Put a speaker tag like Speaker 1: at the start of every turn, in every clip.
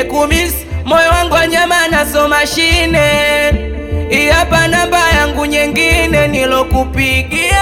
Speaker 1: nimekumisi moyo wangu wa nyama naso mashine. Hii hapa namba yangu nyingine nilokupigia.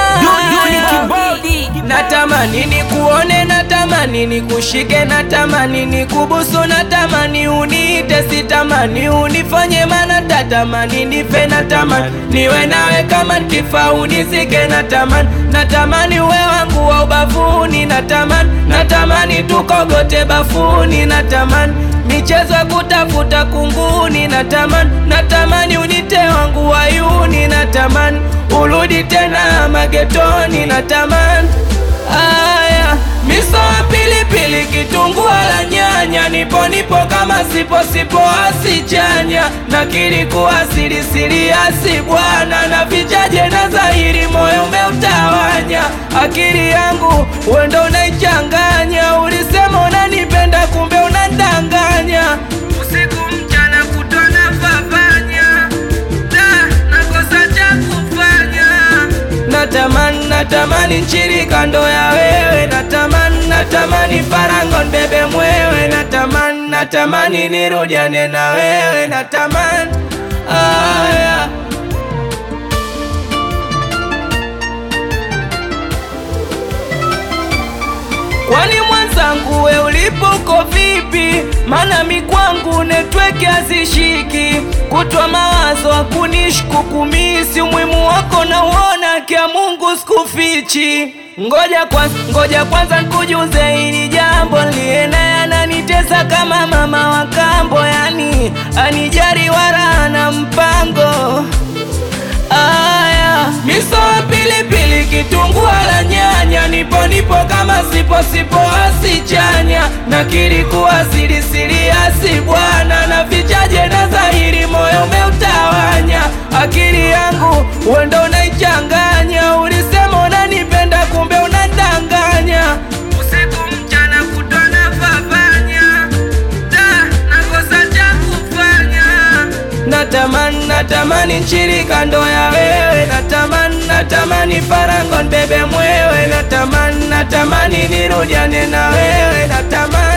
Speaker 1: Natamani nikuone, natamani nikushike, natamani nikubusu, natamani uniite, sitamani unifanye, mana tatamani nife, natamani niwe nawe kama nkifa unizike, natamani natamani uwe wangu wa ubavuni, natamani natamani tukogote bafuni, natamani michezo ya kutafuta kunguni, natamani natamani unite wangu wayuni, natamani urudi tena magetoni, natamani Aya, miso ya pilipili, kitunguu la nyanya, nipo nipo kama sipo sipo asichanya, na kilikuwa siri siri asi bwana, na vichaje na dhahiri, moyo umeutawanya, akili yangu wendo unaichanganya, ulisema unanipenda, kumbe unandanganya, usiku mchana kutona fafanya, da nakosa cha kufanya Natamani, natamani nchiri kando ya wewe, natamani, natamani farango nbebe mwewe, natamani, natamani nirudiane na wewe, natamani aya Kwani mwenzangu we ulipo uko vipi? Mana mi kwangu netweke hazishiki, kutwa mawazo hakunishku kumisi, umuhimu wako na uona kia Mungu sikufichi. Ngoja kwanza, ngoja kwanza nikujuze hili jambo, liye naye ananitesa kama mama wa kambo, yani anijari wala na mpango Aya, miso ya pilipili, kitunguu la nyanya, nipo nipo kama sipo sipo asichanya, na kilikuwa siri siri asi bwana, na vichaje na dhahiri, moyo umeutawanya, akili yangu wendo unaichanganya, ulisema unanipenda, kumbe unadanganya, usiku mchana kutona fafanya, da nakosa cha kufanya Natamani, natamani nchiri kando ya wewe, natamani, natamani farango nbebe mwewe, natamani, natamani nirudiane na wewe, natamani